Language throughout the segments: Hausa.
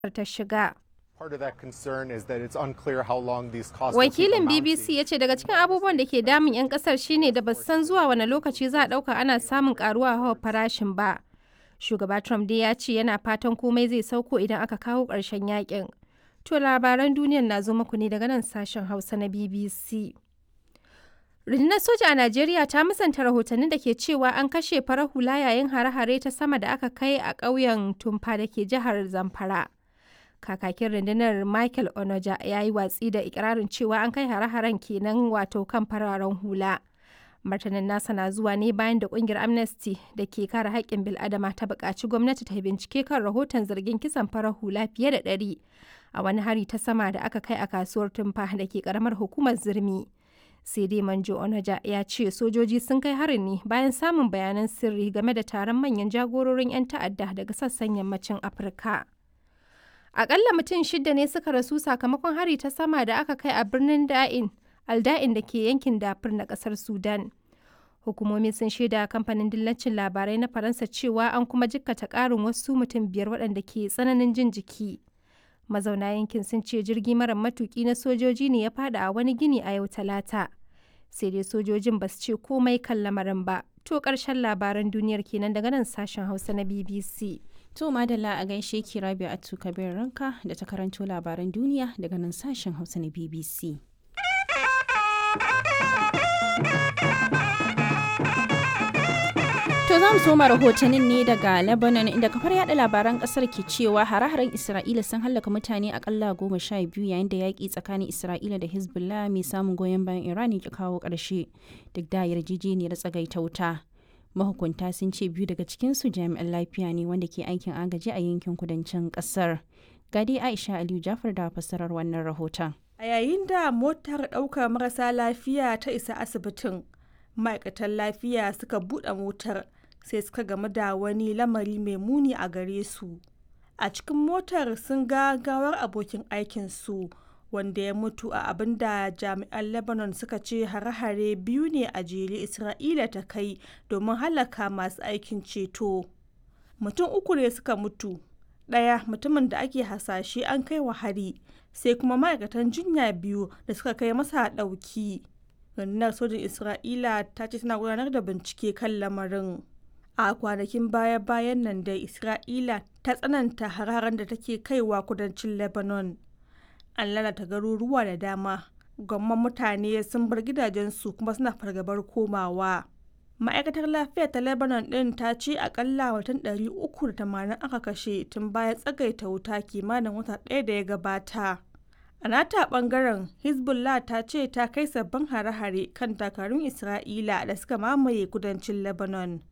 ta shiga. Part of that concern is that it's unclear how long these costs will keep Wakilin amounting. BBC ya ce daga cikin abubuwan da ke damun 'yan kasar shine da ba su san zuwa wani lokaci za a ɗauka ana samun karuwa hawa farashin ba. Shugaba Trump dai ya ce yana fatan komai zai sauko idan aka kawo ƙarshen yakin. To labaran duniyar na zo muku ne daga nan sashen Hausa na BBC. Rundunar soja a Najeriya ta musanta rahotannin da ke cewa an kashe farar hula yayin hare-hare ta sama da aka kai a ƙauyen Tumfa da ke jihar Zamfara. Kakakin rundunar Michael Onoja ya yi watsi da ikirarin cewa an kai hare-haren kenan wato kan fararen hula. Martanin nasa na zuwa ne bayan da kungiyar Amnesty da ke kare haƙƙin bil'adama ta buƙaci gwamnati ta bincike kan rahoton zargin kisan farar hula fiye da ɗari a wani hari ta sama da aka kai a kasuwar Tumfa da ke ƙaramar hukumar Zirmi. sai dai manjo onaja ya ce sojoji sun kai harin ne bayan samun bayanan sirri game da taron manyan jagororin 'yan ta'adda daga sassan yammacin afirka akalla mutum shida ne suka rasu sakamakon hari ta sama da aka kai a birnin da'in alda'in da ke yankin dafur na kasar sudan hukumomi sun shaida kamfanin dillacin labarai na faransa cewa an kuma jikkata karin wasu mutum biyar waɗanda ke tsananin jin jiki mazauna yankin sun ce jirgi mara matuki na sojoji ne ya fada a wani gini a yau talata sai dai sojojin ba su ce komai kan lamarin ba to karshen labaran duniyar kenan daga nan sashen hausa na bbc To madalla a gaishe ki Rabia Atu Kabir Ranka da ta karanto labaran duniya daga nan sashen Hausa na BBC. To za mu soma rahotannin ne daga Lebanon inda kafar yada labaran kasar ke cewa hare-haren Isra'ila sun hallaka mutane akalla goma sha biyu yayin da yaƙi tsakanin Isra'ila da Hezbollah mai samun goyon bayan Iran ya kawo ƙarshe duk da yarjejeniyar tsagaita wuta. Mahukunta sun ce biyu daga cikinsu jami'an lafiya ne wanda ke aikin agaji a yankin kudancin ƙasar. Gadi Aisha Aliyu Jafar da fassarar wannan rahoton. A yayin da motar ɗaukar marasa lafiya ta isa asibitin, ma'aikatan lafiya suka buɗe motar sai suka gamu da wani lamari mai muni a gare su. A cikin motar sun ga gawar abokin aikinsu wanda ya mutu a abin da jami'an Lebanon suka ce hare-hare biyu ne a jere Isra'ila ta kai domin halaka masu aikin ceto. Mutum uku ne suka mutu, ɗaya mutumin da ake hasashe an kai wa hari, sai kuma ma'aikatan jinya biyu da suka kai masa ɗauki. rundunar sojin isra'ila ta ce tana gudanar da bincike kan lamarin a kwanakin baya-bayan nan da isra'ila ta tsananta hararen da take kaiwa kudancin lebanon an lalata garuruwa da dama gwamman mutane sun bar gidajensu kuma suna fargabar komawa ma'aikatar lafiya ta lebanon din ta ce akalla watan 380 aka kashe tun bayan tsagaita wuta kimanin wata ɗaya da ya gabata A nata bangaren Hezbollah ta ce ta kai sabbin hare-hare kan dakarun Isra'ila da suka mamaye kudancin Lebanon.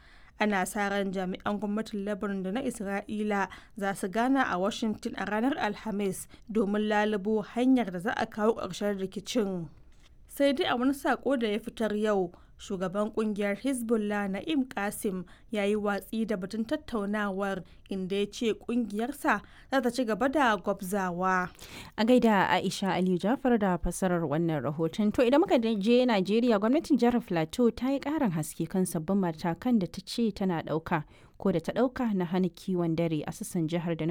Ana sa ran jami'an gwamnatin Lebanon da na Isra'ila za su gana a Washington a ranar Alhamis domin lalubo hanyar da za a kawo ƙarshen rikicin. Sai dai a wani sako da ya fitar yau, shugaban kungiyar hezbollah na'im kasim ya yi watsi da batun tattaunawar inda ya ce kungiyarsa za ta ci gaba da gwabzawa A gaida Aisha Aliyu Jafar da fassarar wannan rahoton. To idan muka je Najeriya gwamnatin jihar Plateau ta yi ƙarin haske kan sabbin matakan da ta ce tana ɗauka ko da ta ɗauka na hana kiwon dare a sassan jihar da